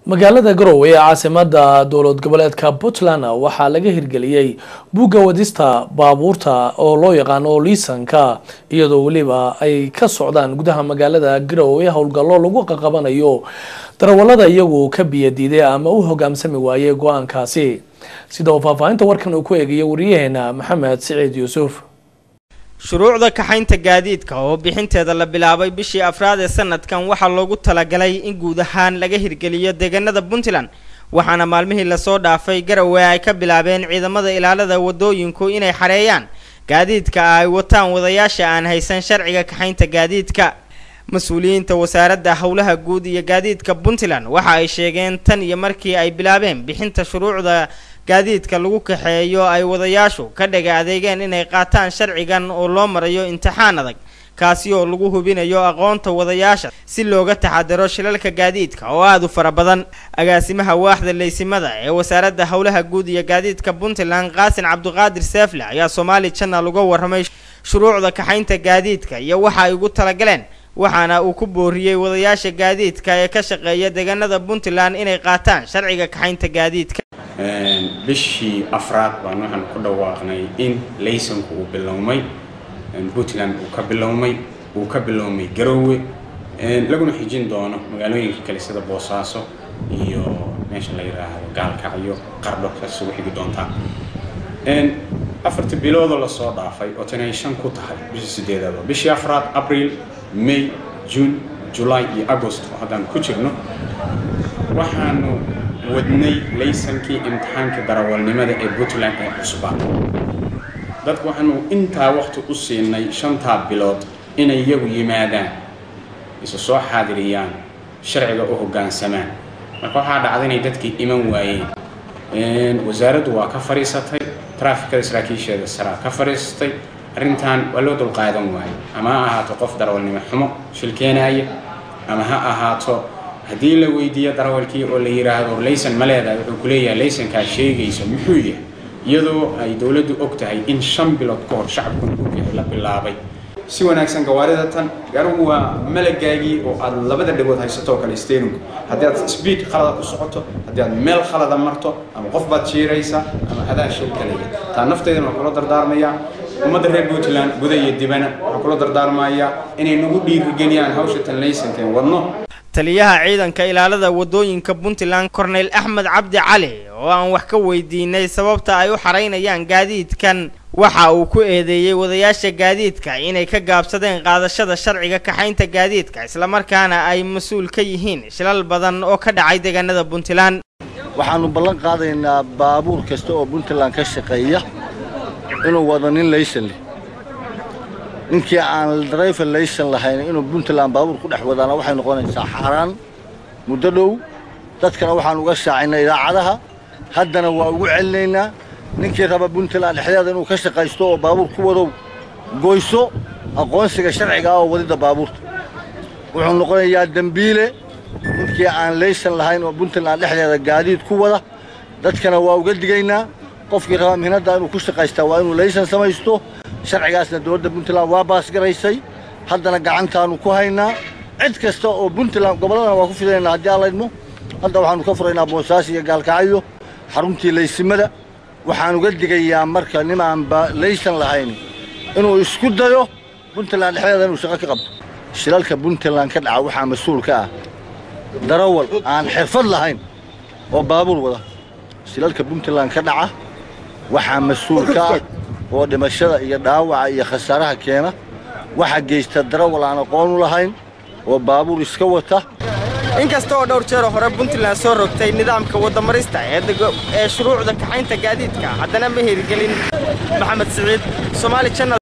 magaalada garowe ee caasimada dowlad goboleedka puntland waxaa laga hirgeliyey buugga wadista baabuurta oo loo yaqaano liisanka iyadoo weliba ay ka socdaan gudaha magaalada garowe howlgallo lagu qaqabanayo darawalada iyagu ka biyadiiday ama u hogaamsami waayey go-aankaasi sida uu faahfaahinta warkan uu ku eegayo wariyaheena maxamed siciid yuusuf shuruucda kaxaynta gaadiidka oo bixinteeda la bilaabay bishii afraad ee sanadkan waxaa loogu talagalay in guud ahaan laga hirgeliyo deegaanada puntland waxaana maalmihii lasoo dhaafay garowe ay ka bilaabeen ciidamada ilaalada wadooyinku inay xareeyaan gaadiidka ay wataan wadayaasha aan haysan sharciga kaxaynta gaadiidka mas-uuliyiinta wasaaradda howlaha guud iyo gaadiidka puntland waxa ay sheegeen tan iyo markii ay bilaabeen bixinta shuruucda gaadiidka lagu kaxeeyo ay wadayaashu ka dhaga adeegeen inay qaataan sharcigan oo loo marayo imtixaan adag kaasi oo lagu hubinayo aqoonta wadayaasha si looga taxadaro shilalka gaadiidka oo aada u fara badan agaasimaha waaxda leysimada ee wasaaradda howlaha guud iyo gaadiidka puntland qaasin cabdiqaadir seefle ayaa somaali channel uga warramay shuruucda kaxaynta gaadiidka iyo waxa ay ugu talagaleen waxaana uu ku booriyey wadayaasha gaadiidka ee ka shaqeeya deegaanada puntland inay qaataan sharciga kaxaynta gaadiidka bishii afraad baan waxaan ku dhawaaqnay in laysanku uu bilowmay puntland uu ka bilowmay uu ka bilowmay garowe laguna xijin doono magaalooyinka kale sida boosaaso iyo meesha la yidhaahdo gaalkacyo qardho kaas ugu xigi doontaa afartii biloodoo lasoo dhaafay oo tan ay shan ku tahay bishii sideedaad bishii afraad abriil may june july iyo agost oo haddaan ku jirno waxaanu wadnay laysankii imtixaanka darawalnimada ee puntland ee cusbaa dadku waxaanu intaa waqti u siinay shantaa bilood inay iyagu yimaadaan isu soo xaadiriyaan sharciga u hoggaansamaan marka waxaa dhacda inay dadkii iman waayeen wasaaraddu waa ka fadhiisatay traafikada saraakiisheeda saraa ka fadhiisatay arrintan waa loo dulqaadan waayo ama ha ahaato qof darawalnimo xumo shilkeenaaya ama ha ahaato haddii la weydiiyo darawalkii oo la yidhaahdo laysan ma leedahay wuxuu ku leeyahay laysankaa sheegaysa muxuu yahay iyadoo ay dowladdu og tahay in shan bilood ka hor shacabkuna u la bilaabay si wanaagsan gawaarida tan gaarigu waa malagaagii oo aad labada dhagood haysato oo kale steerinku haddii aad speed khalada ku socoto haddii aad meel khalada marto ama qof baad jiiraysa ama adaa shil kaleya taa nafteedana waa kula dardaarmayaa ummadda reer puntland guda iyo dibana waxaa kula dardaarmayaa inay nagu dhiirigeliyaan hawsha tan laysankeen wadno taliyaha ciidanka ilaalada wadooyinka puntland corneyl axmed cabdi cali oo aan wax ka weydiinay sababta ay u xaraynayaan gaadiidkan waxa uu ku eedeeyey wadayaasha gaadiidka inay ka gaabsadeen qaadashada sharciga kaxaynta gaadiidka islamarkaana ay mas-uul ka yihiin shilal badan oo ka dhacay deegaanada puntland waxaannu ballan qaadaynaa baabuur kasta oo puntland ka shaqeeya inuu wado nin laysan leh ninkii aan drayfer laysan lahayn inuu puntland baabuur ku dhex wadaana waxay noqonaysaa xaaraan muddo dhow dadkana waxaan uga shaacinay idaacadaha haddana waa ugu celinaynaa ninkii raba puntland dhexdeeda inuu ka shaqaysto oo baabuur ku wadow goyso aqoonsiga sharciga ah oo wadidda baabuurta wuxuu noqonayaa dembiile ninkii aan laysan lahayn oo puntland dhexdeeda gaadiid ku wada dadkana waa uga digaynaa qofkii raba mihnadda inuu ku shaqaystaa waa inuu laysan samaysto sharcigaasna dowladda puntland waa baasgaraysay haddana gacantaannu ku haynaa cid kasta oo puntland gobolladana waa ku fidaynaa haddii aan laydmo hadda waxaannu ka furaynaa boosaaso iyo gaalkacyo xaruntii laysimada waxaan uga digayaa marka nimaan laysan lahayn inuu isku dayo puntland dhexdeeda inuu shaqo ka qabto shilalka puntland ka dhaca waxaa mas-uul ka ah darawal aan xirfad lahayn oo baabuur wada shilalka puntland ka dhaca waxaa mas-uul ka ah oo dhimashada iyo dhaawaca iyo khasaaraha keena waxaa geysta darawal aan aqoon u lahayn oo baabuur iska wata inkasta oo dhowr jeero hore puntland soo rogtay nidaamka wadamarista ee shuruucda kaxaynta gaadiidka haddana ma hirgelin maxamed siciid somaali channel